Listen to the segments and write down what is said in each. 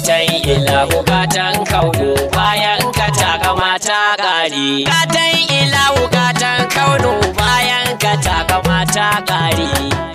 gatan ilahu gatan kaunu bayan ka taka mata gari gatan ilahu gatan kaunu bayan ka taka mata gari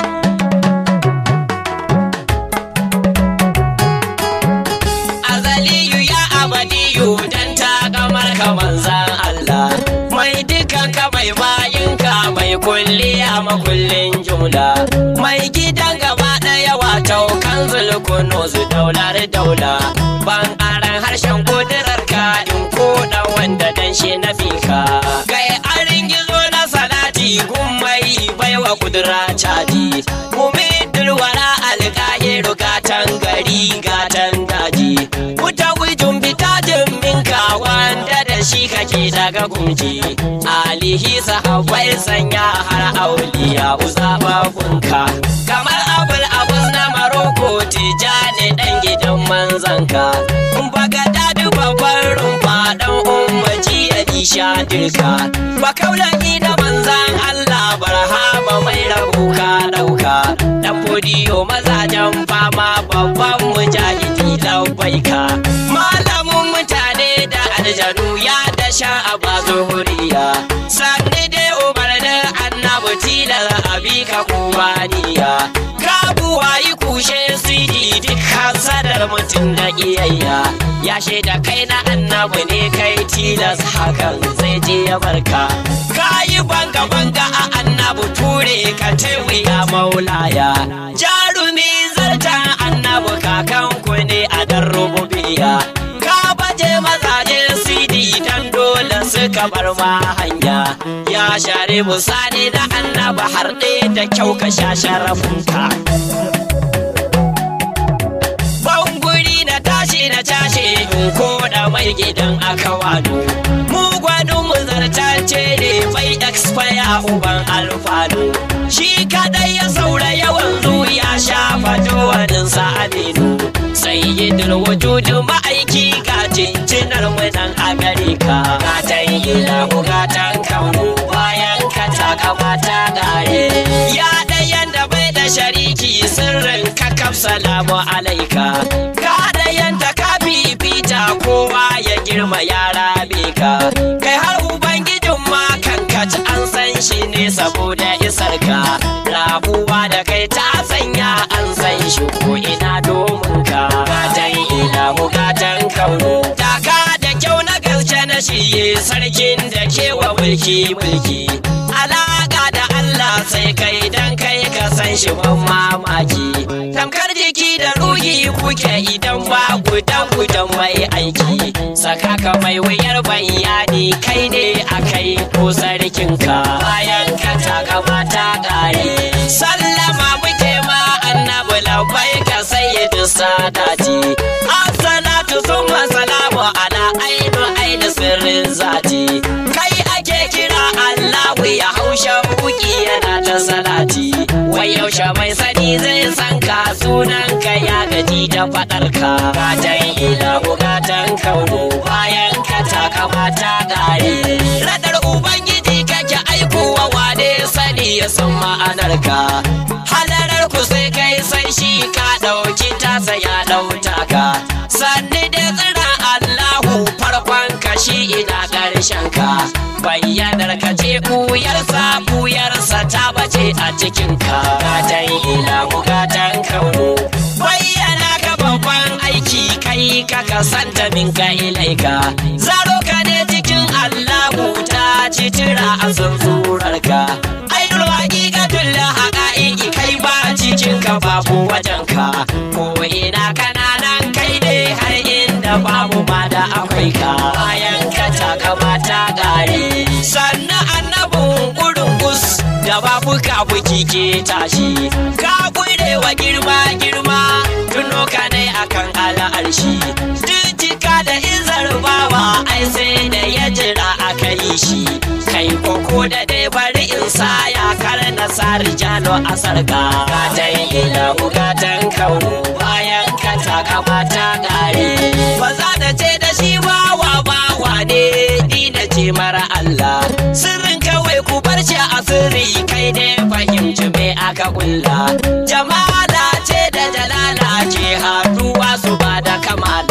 azaliyu ya abadiyu dan takamar ka manzan Allah mai dukan ka mai bayin ka mai kulliya makullin jumla mai gidan gaba daya wato kan zulkuno su daular daula ban aran harshen kudirar ka in koda wanda dan shi na fika kai arin gizo na salati gummai baiwa kudura caji gumi dulwara alƙahiru gatan gari gatan daji wuta wijin bitajin minka wanda da shi kake daga gunji alihi sahabbai sanya har auliya uzabafunka kamar abul abus na maroko tijani dan gidan manzanka baga dadi babban rumfa dan ummaci ya disha dirka ba kaulani da manzan Allah barhama mai rabuka dauka dan fodiyo mazajen fama babban mujahidi labbaika malamin mutane da aljanu ya dasha a bazuhuriya sanni dai umarnin annabi tilar abika kubaniya kabuwa yi kushe sidi duk hasadar mutum da iyayya ya shaida kai na annabi ne kai tilas hakan zai je ya barka kayi banga banga a annabi ture ka ya maulaya jarumi zartan annabi kakanku ne a dan rububiya ka baje mazaje sidi dan dole suka bar ma hanya ya share musani da annaba har da kyau ka sha sharafunka banguri na tashi na cashe in koda mai gidan aka wado mu gwanin mu zartance ne bai expire uban alfanu shi kadai ya saura yawan ya shafa jawanin sa aminu sai yi wujudu ma'aiki ga jinjinar mu nan a gare ka gatan ilahu gatan kaunu bayan ka taka mata gare ya ɗayan da bai da shariki sirrin ka kaf salamu alaika ka ɗayan da ka fifita kowa ya girma yara ka kai har ubangijin ma kankat an san shi ne saboda isar ka rabuwa da kai ta sanya an san shi ko ina domin ka gatan ilahu gatan kaunu taka da kyau na gaske na shi sarkin da kewa mulki mulki alaka da Allah sai kai dan kai ka san shi ban mamaki tamkar jiki da ruhi kuke idan ba gudan gudan mai aiki saka ka mai wuyar bayani kai ne akai ko sarkin ka bayan ka taka mata gare sallama muke ma annabi labai ka sayyidu sadati assalatu summa salamu ala ainu ainu sirrin zati kai ake kira Allahu ya haushe buki yana ta salati wai yaushe mai sani zai san ka sunan ka ya gaji da fadar ka gatan ilahu gatan kaunu bayan ka taka mata gare radar ubangiji kake aikowa wane sani ya san ma'anar ka halarar ku sai kai san shi ka dauki tasa ya dauta ka sanni da tsira Allahu farkon ka shi ina ƙarshen ka bayyanar ka ce ɓuyarsa ɓuyarsa ta bace a cikin ka gatan ilahu gatan kaunu bayyana ka babban aiki kai ka kasanta min ka ilaika zaro ka ne cikin Allahu ta ci tira a zurar ka ainul haqiqatul haqa'iqi kai ba cikin ka babu wajen ka ko ina kananan kai ne har inda babu ma da akwai ka bayan ka taka mata gare sannan annabin gurin gus da babu ka buki ke tashi ka gure wa girma girma tuno ka ne akan al'arshi jijjika da izar bawa ai sai da ya jira aka yi shi kai koko da dai bari in sa ya kar na sa rijalo a sarka gatan ilahu gatan kaunu bayan ka taka mata gare ba za da ce da shi bawa bawa ne ni na ce mara Allah sirrin kawai ku bar shi a sirri kai dai fahimci me aka kulla jamala ce da jalala ke haduwa su ba da kamala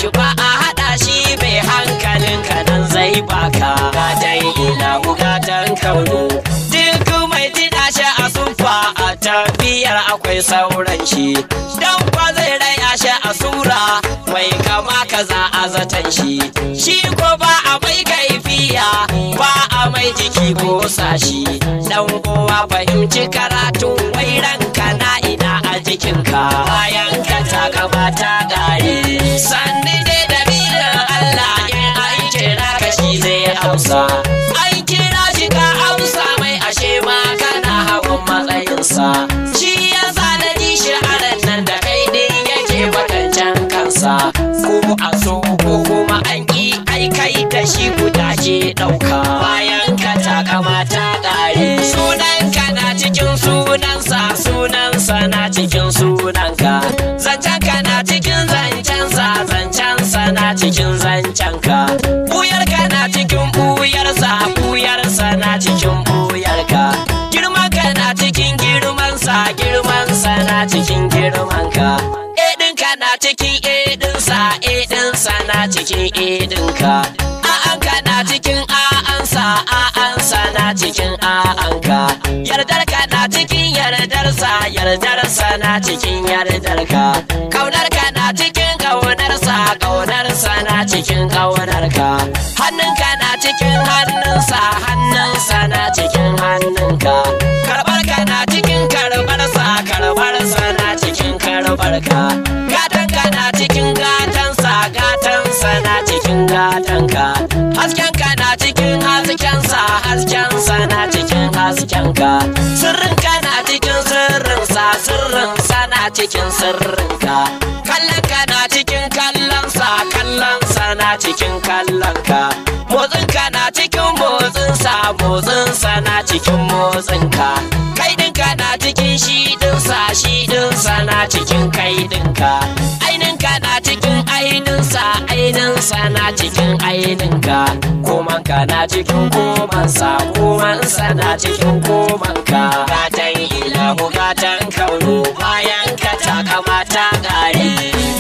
ba a haɗa shi mai hankalin ka nan zai baka gatan ilahu gatan kaunu duk mai tida shi a sufa a tafiyar akwai sauran shi dan kwa zai raya shi a sura mai kama kaza a zaton shi shi ko ba a mai kaifiya ba a mai jiki ko sashi dan uwa fahimci karatu wai ranka na ina a jikinka bayan ka ta gabata gari sanni dai dalilin Allah in an kira ka shi zai amsa an kira shi ka amsa mai ashe ma kana hawan matsayinsa shi yasa na ji shi a ran nan da kai din yake bakancan kansa ko a so ko kuma an yi ai kai da shi guda ke ɗauka bayan ka ta kamata ƙare sunanka na cikin sunansa sunansa na cikin sunanka zancenka na cikin zancensa zancensa na cikin zancenka buyarka na cikin buyarsa buyarsa na cikin buyarka girmanka na cikin girmansa girmansa na cikin girmanka edinka na cikin edinsa edinsa na cikin edinka a'anka na cikin a'ansa a'ansa na cikin a'anka yardarka na cikin yardarsa yardarsa na cikin yardarka kaunarka na cikin kaunarsa kaunarsa na cikin kaunarka hannunka na cikin hannunsa hannunsa na cikin hannunka karbarka na cikin karbarsa karbarsa na cikin karbarka gatanka na cikin gatansa gatansa na cikin gatanka haskenka na cikin haskensa haskensa na cikin haskenka sirrinka na cikin sirrinsa sirrinsa na cikin sirrinka kallonka na cikin kallonsa kallonsa na cikin kallonka motsinka na cikin motsinsa motsinsa na cikin motsinka kaidinka na cikin shidinsa shidinsa na cikin kaidinka aininka na cikin aininsa aininsa na cikin aininka komanka na cikin komansa komansa na cikin komanka gatan ilahu gatan kaunu bayan ka ta kamata gari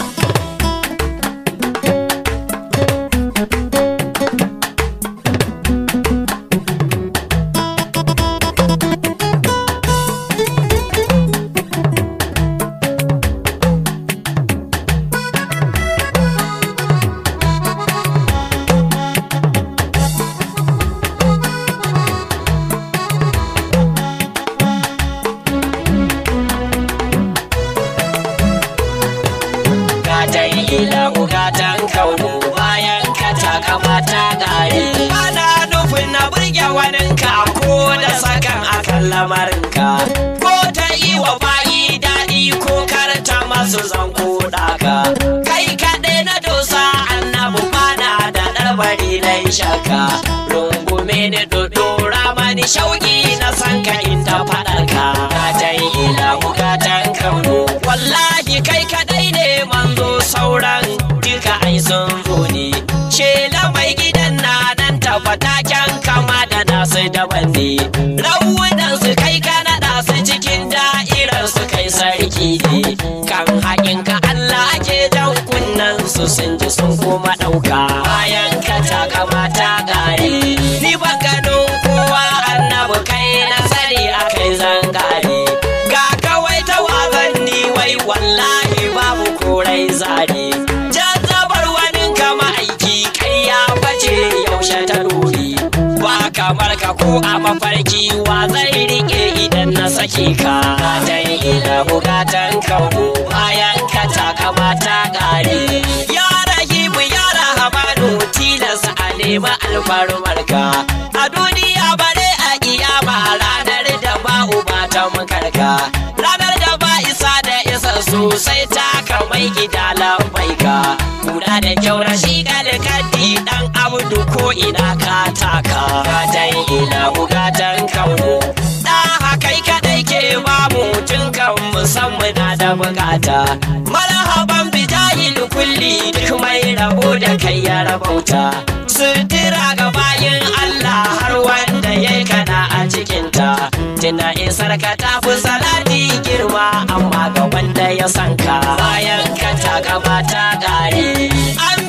gatan ilahu gatan kaunu bayan ka ta kamata gari ana nufin na burge waninka ko da sakan akan lamarinka ko ta yi wa bayi daɗi ko karta masu zanko ɗaka kai kaɗai na dosa annabu bana da ɗarbari na shaka rungume ni dodora mani shauƙi na sanka inda faɗarka gatan ilahu gatan kaunu wallahi kai kaɗai ne manzo sauran duka ai sun zo ne shela mai gidan na nan tabbataken kama da nasu daban ne rawunan su kai ka naɗa su cikin da'irar su kai sarki ne kan haƙin ka Allah ake jan kunnen su sun ji sun kuma ɗauka bayan ka ta kamata gare ni ba ganin kowa annabi kai na sani akai zangare ga kawai ta wazanni wai wallahi babu korai zane jazzabar wani kama aiki kai ya bace yaushe ta dori ba kamar ka ko a mafarki wa zai rike idan na sake ka gatan ilahu gatan kawo bayan ka ta kamata gare ya rahimu ya rahamanu tilas a nemi alfarmarka a duniya bare a kiyama ranar da ba uba ta mukarka ranar da ba isa da isa sosai ta kamai gida lambaika kura da kyau rashi kalkadi dan abdu ko ina ka taka gatan ila bugatan kaunu da kai kadai ke babu tun kan musamman na da bukata marhaban bijahil kulli duk mai rabo da kai ya rabauta sutura ga bayin Allah har wanda ya kana a cikinta tuna isar ka tafi salati girma amma ga wanda ya sanka bayan ka ta gabata gare an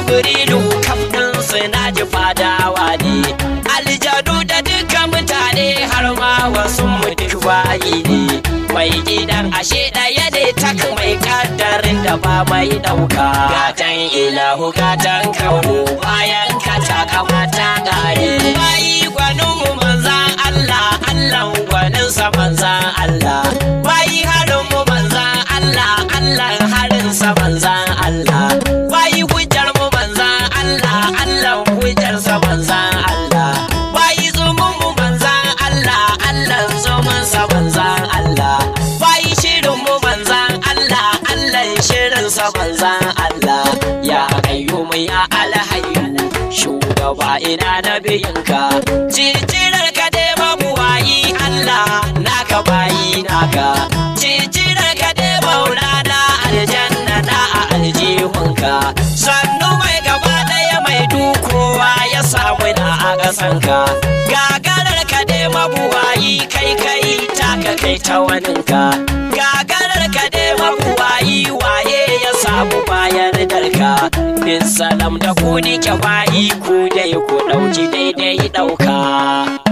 jibrilu kafin su na ji fadawa ne aljadu da duka mutane har ma wasu mu duk bayi ne mai gidan ashe ɗaya ne tak mai kaddarin da ba mai ɗauka gatan ilahu gatan kaunu bayan ka ta kamata gare bayi gwanin mu manzan Allah Allah gwanin sa manzan Allah bayi harin mu manzan Allah Allah harin sa manzan Allah bayi hujjar mu manzan Allah Allah hujjar sa manzan Allah bayi zumun mu manzan Allah Allah zumun sa manzan Allah bayi shirin mu manzan Allah Allah shirin sa manzan Allah ya qayyum ya alhayyu shugaba ina nabiyinka cicirar ka dai mabuwayi Allah naka bayi naka cicirar ka dai maulana aljanna na a aljihunka sannu mai gaba daya mai dukowa ya samu na a ƙasanka gagarar ka dai mabuwayi kai kai taka kai ta waninka gagarar ka dai mabuwayi waye ya samu bayar darka bin salam da ku nike bayi ku dai ku ɗauki daidai ɗauka